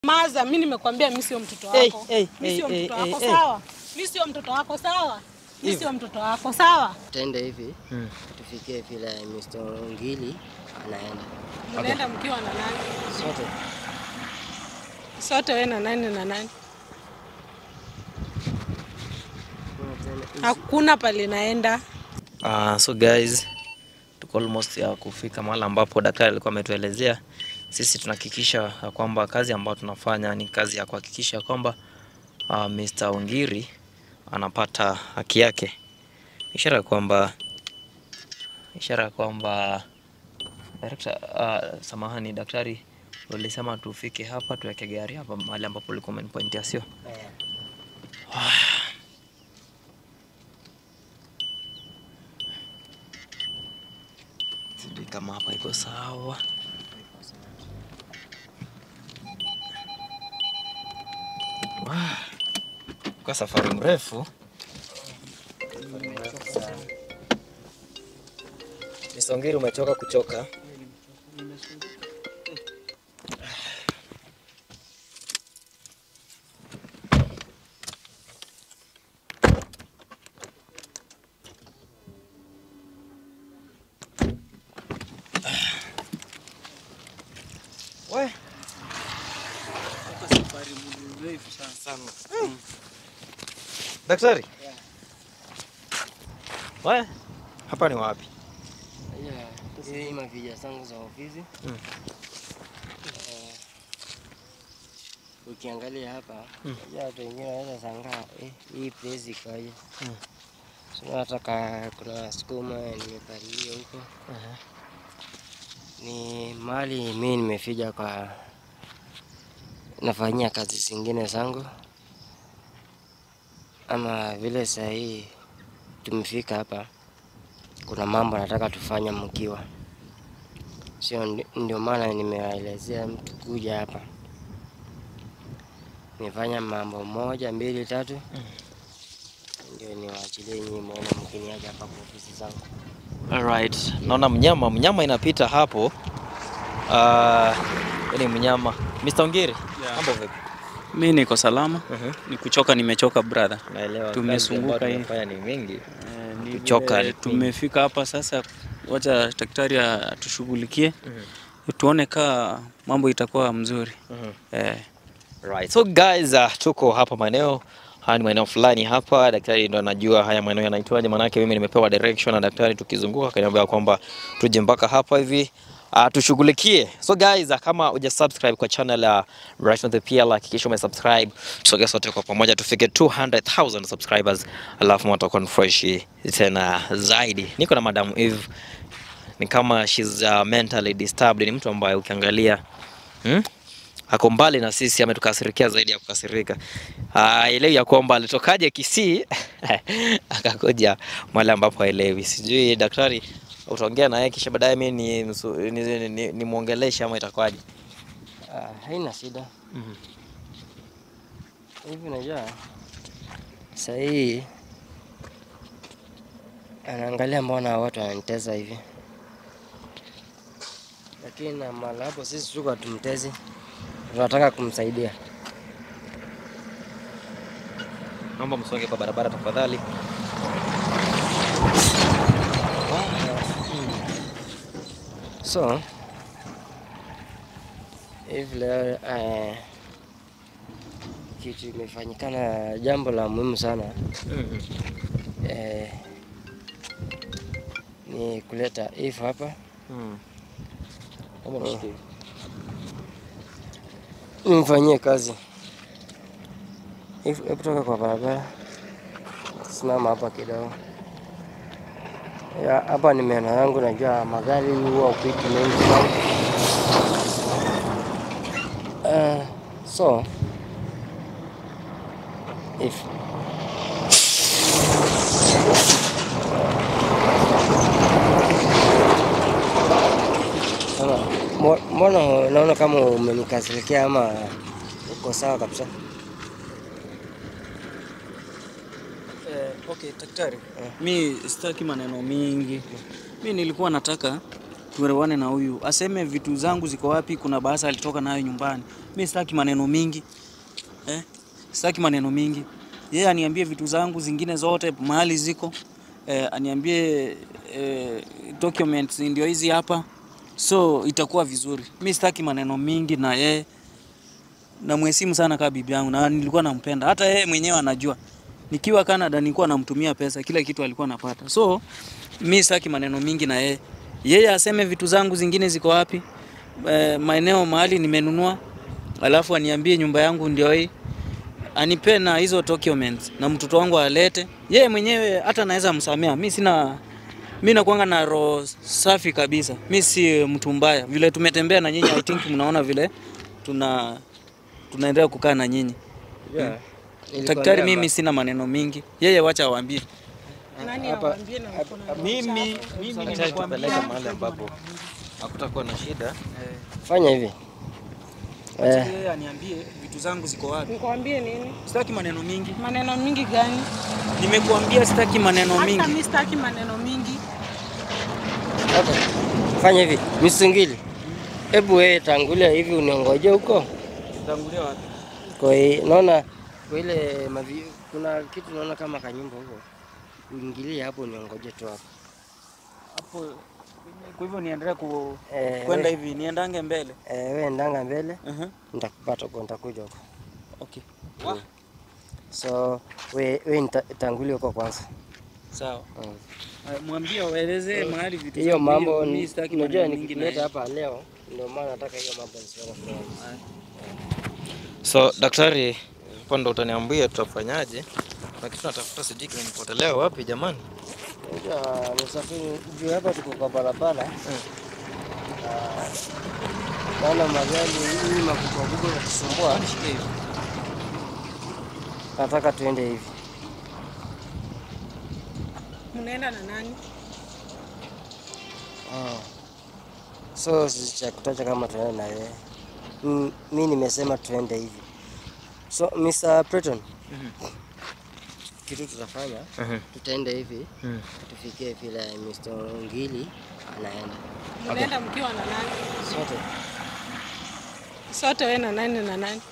Maza, mimi nimekwambia mimi sio mtoto Hey, wako. hey, Mimi sio hey, mtoto hey, wako hey. sawa? Mimi sio mtoto wako sawa? Mimi sio mtoto wako sawa? Tende hivi Mm. tufikie vile Mr. Ngili anaenda Mnaenda mkiwa na nani? sote. Sote wewe na nani na nani? Kuna tende hizi. Hakuna pale naenda. Uh, so guys tuko almost ya kufika mahali ambapo daktari alikuwa ametuelezea. Sisi tunahakikisha ya kwamba kazi ambayo tunafanya ni kazi ya kuhakikisha kwamba uh, Mr. Ongiri anapata haki yake, ishara ya kwamba ishara ya kwamba director, uh, samahani daktari, ulisema tufike hapa tuweke gari hapa mahali ambapo ulikuwa umenipointia, sio? Eh, Sijui kama hapa iko sawa. Wah, Kwa safari mrefu. Misongiri, umechoka kuchoka? We. Daktari. We, hapa ni wapi? yeah, hizi mavija zangu za ofisi Mm. Eh, ukiangalia hapa Mm. unajua watu wengine wanaweza sangaa eh, hii place ikoje? Mm. So nataka kuna sukuma nimepalilia huko ni mahali mi nimefija kwa nafanyia kazi zingine zangu, ama vile saa hii tumefika hapa, kuna mambo nataka tufanye mkiwa, sio ndi- ndio maana nimewaelezea mtu kuja hapa nifanya mambo moja mbili tatu, ndio niwaachilie nyinyi muone mkiniaja hapa kwa ofisi zangu. Alright, naona mnyama mnyama inapita hapo. Ah, uh, ni mnyama. Mr. Ongiri, Yeah. mambo vipi? Mi niko salama, Mhm. ni kuchoka, nimechoka brother. Naelewa. Tumesunguka kazi ambayo hii. tumefanya ni mingi. Eh, ni Kuchoka vile ni tumefika hapa sasa, wacha daktari atushughulikie Mhm. tuone kaa mambo itakuwa mzuri Mhm. eh. Right. So guys, uh, tuko hapa maeneo haya ni maeneo fulani hapa. Daktari ndo anajua haya maeneo yanaitwaje, manake mimi nimepewa direction na daktari, tukizunguka akaniambia kwamba tuje mpaka hapa hivi uh, tushughulikie. So guys, uh, kama huja subscribe kwa channel ya Right on the PL, hakikisha ume subscribe, tusogee sote kwa pamoja tufike 200,000 subscribers, alafu mambo yatakuwa ni fresh tena zaidi. Niko na Madam Eve, ni kama she's uh, mentally disturbed, ni mtu ambaye ukiangalia hmm? ako mbali na sisi, ametukasirikia zaidi ya kukasirika. Haelewi ya kwamba alitokaje Kisii akakuja mahali ambapo haelewi. Sijui daktari, utaongea naye kisha baadaye mimi ni, ni, ni, ni, ni muongeleshe ama itakuwaje? Ah, haina shida. Mhm. Hivi unajua saa hii anaangalia mbona watu wananitesa hivi, lakini na mala hapo sisi tuko tumtezi, tunataka kumsaidia. Naomba msonge kwa barabara tafadhali. So hivi leo eh, kitu imefanyikana, jambo la muhimu sana Mhm. eh, ni kuleta Eve hapa Mhm. Naomba mshikie. nimfanyie kazi. Eve, hebu toka kwa barabara, simama hapa kidogo. Ya, hapa ni meno yangu, najua magari huwa upiti mengi sana. Uh, so if Sasa, mbo- mbona unaona kama umenikasirikia ama uko sawa kabisa? Eh, okay, daktari, mi sitaki maneno mingi. Mi nilikuwa nataka tuelewane na huyu, aseme vitu zangu ziko wapi. Kuna bahasa alitoka nayo nyumbani. Mimi sitaki maneno mingi eh, sitaki maneno mingi. Yeye aniambie vitu zangu zingine zote mahali ziko eh, aniambie eh, documents ndio hizi hapa, so itakuwa vizuri. Mimi sitaki maneno mingi na yeye namheshimu sana kama bibi yangu na nilikuwa nampenda. Hata yeye mwenyewe anajua. Nikiwa Canada nilikuwa namtumia pesa, kila kitu alikuwa anapata. So mi sitaki maneno mingi na yeye. Yeye aseme vitu zangu zingine ziko wapi, e, maeneo mahali nimenunua, alafu aniambie nyumba yangu ndio hii, anipe na hizo documents na mtoto wangu alete. Yeye mwenyewe hata naweza msamea. Mi sina mi nakuanga na roho safi kabisa. Mi si mtu mbaya. Vile tumetembea na nyinyi, I think mnaona vile tuna tunaendelea kukaa na nyinyi. Yeah. Daktari, mimi sina maneno mingi, yeye wacha awaambie. Nani Hapa- awaambie na uko na roho Mimi chafu? mimi Daktari, nimekuambia tupeleke mahali ambapo hakutakuwa na shida. Fanya hivi. Wacha Eh, yeye aniambie vitu zangu ziko wapi. Nikwambie nini? Sitaki maneno mingi, Maneno mingi gani? nimekuambia sitaki maneno Hata mingi. mimi sitaki maneno mingi. okay. Fanya hivi. Misungili. Hebu wewe tangulia hivi uniongoje huko. Tangulia wapi? Kwa hiyo naona kwa ile mavi, kuna kitu naona kama kanyumba huko. Uingilie hapo uniongoje tu hapo. Hapo kwa hivyo niendelee ku Eh, kwenda we- hivi, niendange mbele. Eh, wewe ndanga mbele, Uh-huh. nitakupata huko, nitakuja huko. Okay. So we we nita- tangulia huko kwanza. Sawa. Mm. Uh, Mwambie waelezee mahali vitu Hiyo zangu, mambo mimi ni- sitaki unajua maneno mingi na nikileta yeye. hapa leo ndio maana nataka hiyo mambo nisione fulani. So daktari, hapo ndo utaniambia tutafanyaje. Na kitu natafuta sijui kimenipotelea wapi jamani. Unajua msafiri juu hapa tuko kwa barabara. Ah, Naona magari hii makubwa kubwa yanatusumbua. Nataka tuende hivi. Mnaenda na nani? Ah. So si cha kutacha kama tuende na yeye. Mm, Mi nimesema tuende hivi. So Mr. Breton, kitu tutafanya Mhm. tutaenda hivi Mhm. tufikie vile Mr. Ngili anaenda Mnaenda mkiwa na nani? sote. Sote wewe na nani na nani?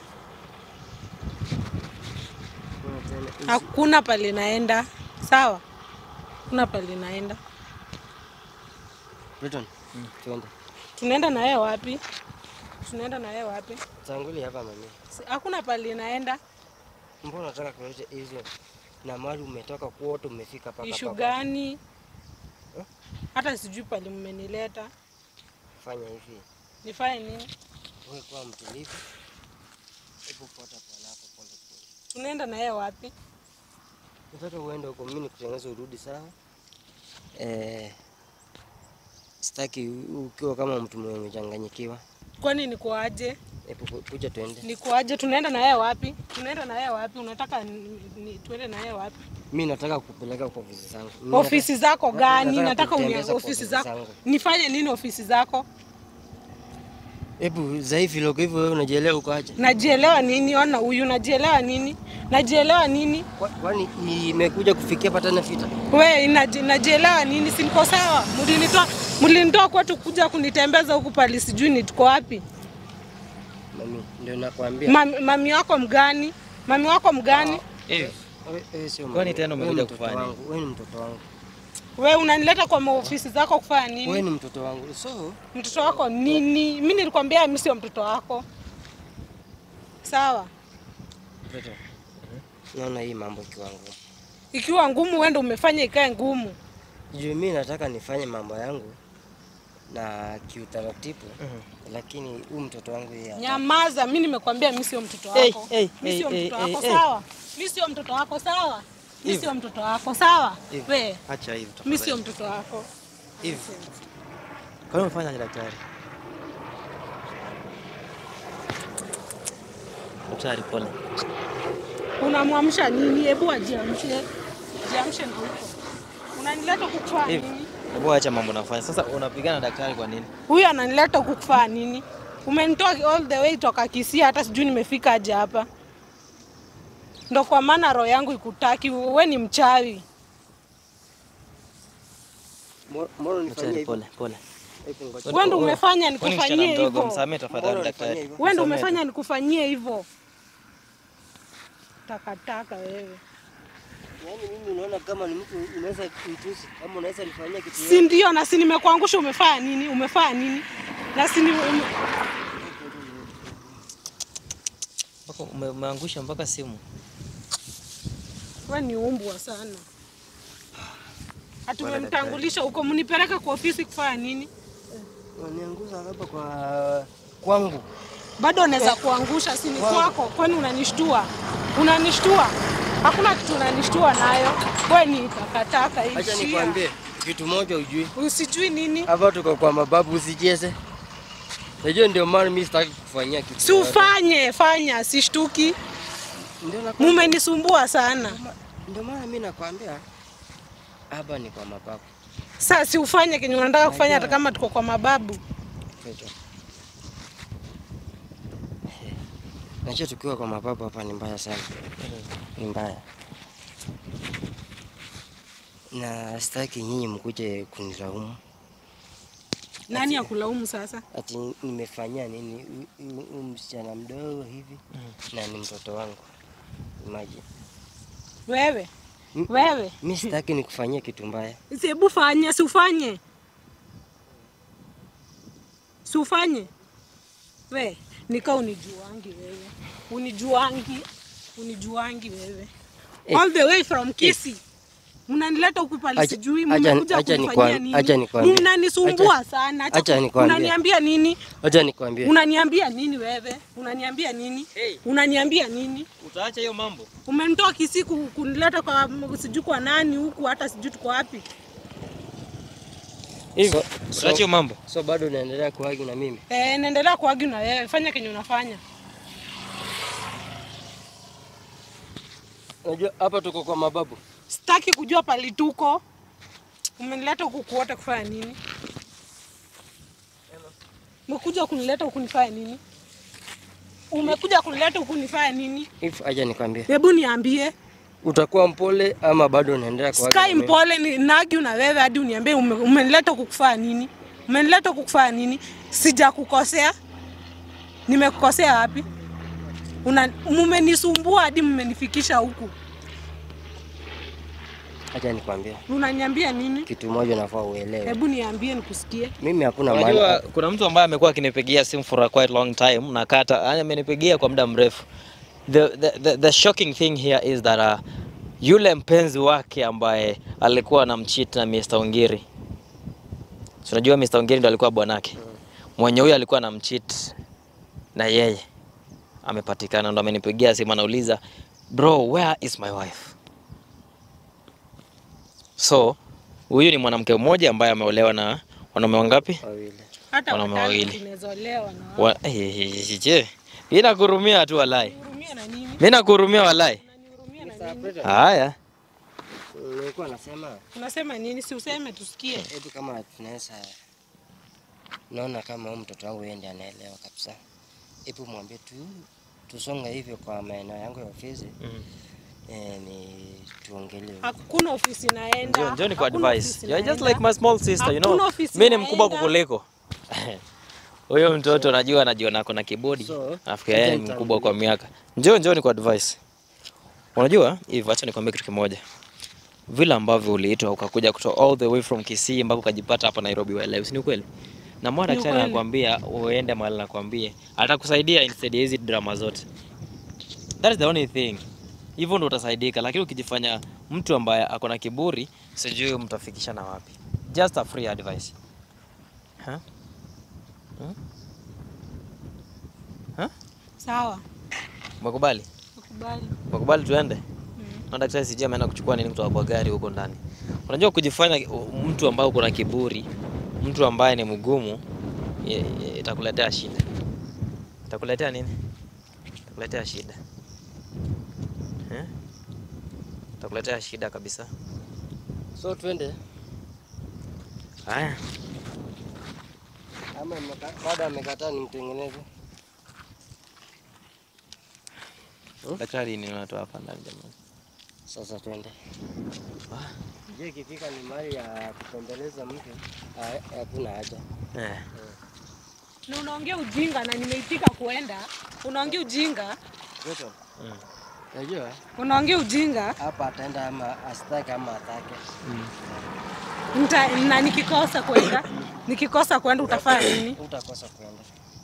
Tuende- Hakuna pale naenda. Sawa? Hakuna pale naenda. Breton, tuende. Tunaenda na yeye wapi? Tunaenda na yeye wapi? Tanguli hapa mami. Si- Hakuna pale naenda. Mbona unataka kuleta hizo na mali umetoka kwote umefika paka Ishu paka. gani? Eh? Hata sijui pale mmenileta. Fanya hivi. Nifanye nini? Wewe kuwa mtulivu. Hebu fuata bwana hapo pole pole. Tunaenda na yeye wapi? Nataka uende huko mimi nikutengeneze urudi sawa. Eh, sitaki ukiwa kama mtu mwenye umechanganyikiwa. Kwani nikuaje? Hebu ku- kuja tuende. Nikuaje? Tunaenda na yeye wapi? Tunaenda na yeye wapi? Unataka ni, ni, tuende na yeye wapi? Mimi nataka kupeleka kwa ofisi zangu. Mimi Ofisi zako gani? nataka Nataka unia kutembeza kwa ofisi ofisi zako. zangu. Nifanye nini ofisi zako? nataka- Hebu dhaifu loko hivyo wewe unajielewa uko aje? Najielewa nini? Ona huyu najielewa nini? Najielewa nini? Kwa- Kwani imekuja kufikia patana vita? We naji, najielewa nini? Si niko sawa? Mlinitoa mlinitoa kwetu kuja kunitembeza huku pali sijui ni tuko wapi? Mami, ndio nakwambia. Mami, mami wako mgani? Mami wako mgani? Hivi Wewe- wewe sio Kwani mama. tena Wewe umekuja mtoto kufanya wangu, Wewe ni mtoto wangu. We unanileta kwa maofisi zako kufanya Wewe nini? ni mtoto wangu. So, Mtoto wako nini? Mi nilikwambia mi sio mtoto wako. Sawa, mtoto. Naona hii mambo ikiwa ngumu. ikiwa ngumu wende umefanya ikae ngumu. Juu mimi nataka nifanye mambo yangu na kiutaratibu, lakini huyu mtoto wangu yeye hataki. Nyamaza, mi nimekwambia mi sio mtoto Hey, wako. hey, Mi hey, sio hey, mtoto hey, wako, hey. sawa? Mi sio mtoto wako, sawa? Mi Hivi. sio mtoto wako, sawa? Hivi. We, acha hivi mi tafadhali. sio mtoto wako. Hivi. Kwa nini umefanya daktari? Daktari pole. Unamwamsha nini? Hebu ajiamshe, jiamshe na huko. Unanileta kukufaa Hivi. nini? Hebu acha mambo nafanya. Sasa unapigana na daktari kwa nini? Huyu ananileta kukufaa nini? Umenitoa all the way toka Kisii, hata sijui nimefika aje hapa. Ndo kwa maana roho yangu ikutaki. We ni mchawi. Mo- Mbona unifanyia Daktari hivyo? pole, pole. Hebu ngoja. Wewe ndio umefanya Wewe ni msichana nikufanyie mdogo, hivyo. msamee tafadhali Mbona daktari. unifanyia hivyo? Wewe ndio Msamee. umefanya nikufanyie hivyo. Takataka wewe. Yaani mimi unaona kama ni mtu unaweza mtusi kama unaweza nifanyia kitu Si ndio na si nimekuangusha umefanya nini? Umefanya nini? Na si ni ume... Mpaka ume- umeangusha mpaka simu. wewe ni umbwa sana. Hatumemtangulisha huko, mnipeleke kwa ofisi kufanya nini? Unanianguza hapa kwa kwangu. Bado unaweza kuangusha, si ni kwako? Kwani unanishtua? Unanishtua? Hakuna kitu unanishtua nayo. Wewe ni takataka hii. Acha shia. nikwambie kitu moja ujui. Usijui nini? Hapa tuko kwa mababu usicheze. Najua ndio maana mimi sitaki kufanyia kitu. Si ufanye, fanya, sishtuki. Ndio nakwambia. Mumenisumbua sana. Ndio maana mimi nakwambia hapa ni kwa mababu. Sasa si ufanye kenye unataka kufanya hata kama tuko kwa mababu. Peto. Najua tukiwa kwa mababu hapa ni mbaya sana. Ni mbaya. Na sitaki nyinyi mkuje kunilaumu Nani akulaumu sasa? ati nimefanyia nini Huyu- huyu- huyu msichana mdogo hivi na ni mtoto wangu. Imagine. Wewe. Mm. Wewe. Mimi sitaki nikufanyie kitu mbaya. Si hebu fanya, si ufanye. Si ufanye. We, nika unijuangi wewe. Unijuangi. Unijuangi wewe. Eh. All the way from Kisii. Mnanileta huku pale Acha- sijui acha- mmekuja acha kunifanyia nikwam- acha nini? nikwambie. Mnanisumbua Acha- sana. acha nikwambie. Unaniambia nini? Acha nikwambie. Unaniambia nini wewe? Unaniambia nini? Hey. Unaniambia nini? Utaacha hiyo mambo? Umenitoa Kisii ku- kunileta kwa sijui kwa nani huku hata sijui tuko wapi. Hivyo. Utaacha hiyo mambo? So bado unaendelea kuagi na mimi. Eh, naendelea kuagi na wewe. Fanya kenye unafanya. Unajua hapa tuko kwa mababu. Sitaki kujua pali tuko. Umenileta huku kuota kufanya nini? Umekuja kunileta huku nifanye nini? Umekuja kunileta huku nifanye nini? If acha nikwambie. Hebu niambie. Utakuwa mpole ama bado unaendelea kuagi? na Sky mimi? mpole ni nagi na wewe hadi uniambie ume, umenileta huku kufanya nini? Umenileta huku kufanya nini? Sijakukosea. Nimekukosea wapi? Una mmenisumbua hadi mmenifikisha huku. Acha nikwambie. Unaniambia nini? Kitu moja unafaa uelewe. Hebu niambie nikusikie. Mimi hakuna Unajua maana. kuna mtu ambaye amekuwa akinipigia simu for a quite long time na kata yani amenipigia kwa muda mrefu. The, the, the, the shocking thing here is that uh, yule mpenzi wake ambaye alikuwa anamcheat na Mr. Ongiri. Si unajua Mr. Ongiri ndo alikuwa bwanake. Mwenye huyo alikuwa anamcheat na yeye amepatikana, ndo amenipigia simu anauliza, bro where is my wife? So huyu ni mwanamke mmoja ambaye ameolewa na wanaume wangapi? Wawili. Hata Wanaume watatu wawili. tumezolewa na wao. Wa, eh, je, mimi nakuhurumia tu walai, Unanihurumia na nini? mimi nakuhurumia walai. Unanihurumia na nini? Haya, Nilikuwa nasema Unasema nini? Si useme tusikie. hebu kama tunaweza naona kama huyu mtoto wangu yeye ndiye anaelewa kabisa. Hebu mwambie tu tusonge hivyo kwa maeneo yangu ya ofisi. Eh, ni tuongelee. Hakuna ofisi naenda. njoo njoo ni kwa Hakuna advice. ofisi You're just naenda. like my small sister, you know. Hakuna ofisi Mimi ni mkubwa naenda. kukuliko. Huyo mtoto najua anajiona ako na kibodi. So, Nafikiri yeye ni acha mkubwa kwa miaka. Njoo njoo ni kwa advice. Unajua hivi, acha nikwambie kitu kimoja. Vile ambavyo uliitwa ukakuja kutoka all the way from Kisii mpaka ukajipata hapa Nairobi wewe, si ni ukweli? Na mwana Ni daktari ukweli. anakuambia uende mahali nakwambie, atakusaidia instead ya hizi drama zote. That is the only thing. Hivyo ndo utasaidika, lakini ukijifanya mtu ambaye ako na kiburi, sijui mtafikishana wapi. Just a free advice. Huh? Sawa. Umekubali? Nakubali. Umekubali tuende? Na daktari sijui ameenda kuchukua nini kutoka kwa gari huko ndani. Unajua kujifanya uh, mtu ambaye uko na kiburi, mtu ambaye ni mgumu, ye- ye- itakuletea shida. Itakuletea nini? Itakuletea shida. Eh? Itakuletea shida kabisa. So twende Haya. ama mmeka- bado amekataa nimtengeneze. Daktari ni unatoa hapa ndani jamani. Sasa twende. Je, ikifika ni mali ya kupembeleza mtu, ha- hakuna haja. Eh. na unaongea ujinga na nimeitika kuenda, unaongea ujinga, Joto. Mm. Unajua unaongea ujinga hapa ataenda ama asitake ama atake. Nita, na nikikosa kwenda nikikosa kwenda utafanya nini? Utakosa kuenda.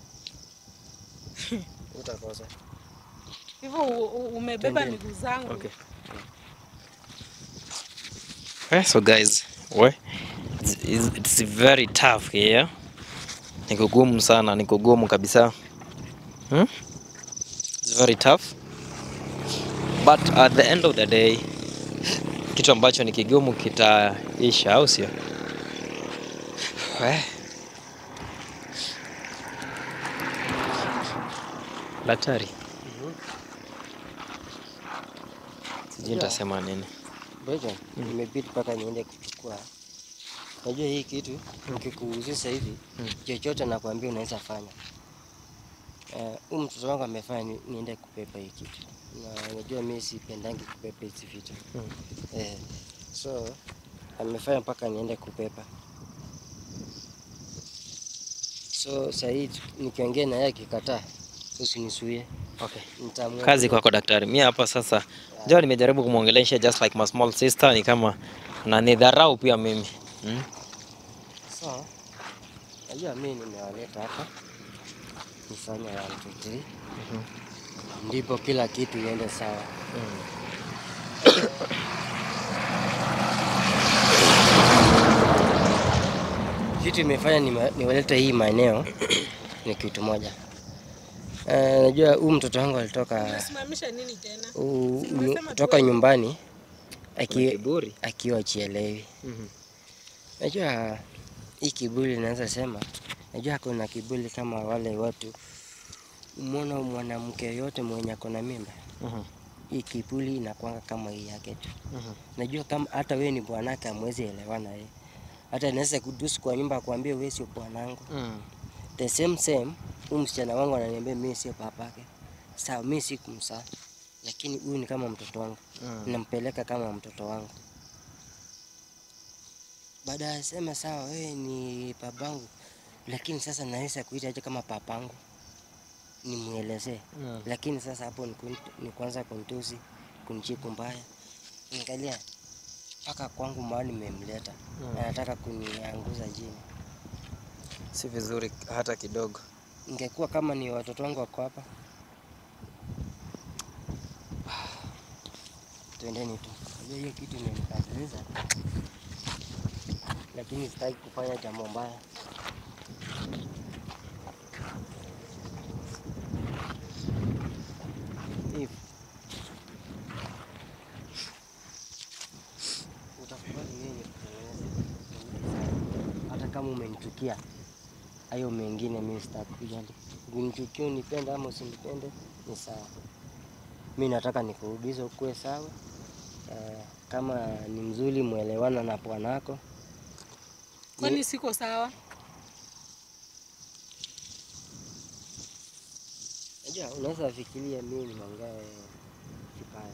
Utakosa. Hivyo u- u- umebeba Twendeni. miguu zangu Okay. Eh, so guys, we it's, it's, it's very tough here. Ni kugumu sana, ni kugumu kabisa. Hmm? It's very tough. But at the end of the day, kitu ambacho ni kigumu kitaisha, au sio? Eh. Daktari, sijui nitasema nini. Beja, nimebidi mpaka niende kuchukua. Unajua hii kitu nikikuhusisha hivi chochote nakwambia unaweza fanya. Eh, huyu mtoto wangu amefanya ni, niende kupepa hii kitu. Na unajua mimi sipendangi kupepa hizi vitu. Mm. Eh, so amefanya mpaka niende kupepa. So sahii nikiongea na yeye akikataa, usinisuie. Okay. Nitamwambia- Kazi kwako daktari. Mimi hapa sasa njoo nimejaribu kumwongelesha just like my small sister ni kama na nidharau pia mimi. Mm? So, najua mimi nimewaleta hapa nifanye one two three, ndipo kila kitu iende sawa. Kitu imefanya nime- niwalete hii maeneo ni kitu moja. Eh, najua huyu mtoto wangu alitoka umesimamisha nini tena? u- Si nyu- umesema kutoka tu- nyumbani aki, Kiburi. akiwa chielewi. Mhm. Najua hii kiburi naweza sema, najua kuna kiburi kama wale watu umwona mwanamke yoyote mwenye ako na mimba, Mhm. hii kiburi inakwanga kama hii yake tu. Mhm. Najua kama hata wewe ni bwanake, hamwezi elewana yeye, hata naweza kudusu kwa nyumba akwambie wewe sio bwanangu. Mm. The same same, huyu msichana wangu ananiambia mimi sio papake. Sawa, mimi si kumsaa, lakini huyu ni kama mtoto wangu Mm. nampeleka kama mtoto wangu. Baada ya sema sawa, wewe ni babangu, lakini sasa naweza kuita aje kama papangu, nimwelezee. Mm. Lakini sasa hapo ni, kun, ni kwanza kuntusi, kunichiku mbaya. Angalia mpaka kwangu mahali nimemleta, Mm. anataka kunianguza chini. Si vizuri hata kidogo. Ingekuwa kama ni watoto wangu wako hapa, twendeni tu. Unajua hiyo kitu imenikasirisha, lakini sitaki kufanya jambo mbaya. If utakubali mimi nikutengeneze, hata kama umenichukia hayo mengine mimi sitakujali. Unichukie, unipende ama usinipende ni sawa. Mi nataka nikurudishe ukuwe sawa. Eh, kama ni mzuri mwelewana na bwanako. Kwani siko sawa? Najua unaweza fikiria mimi nimeongea kibaya,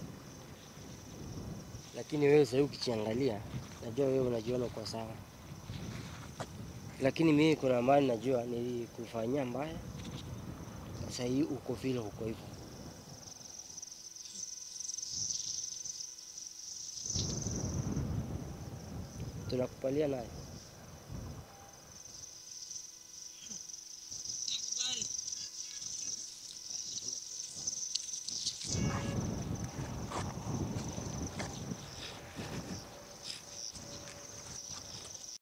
lakini wewe sasa ukichiangalia, najua wewe unajiona uko sawa, lakini mimi kuna mahali najua nilikufanyia mbaya, sasa hii uko vile uko hivyo. Tunakupalia nayo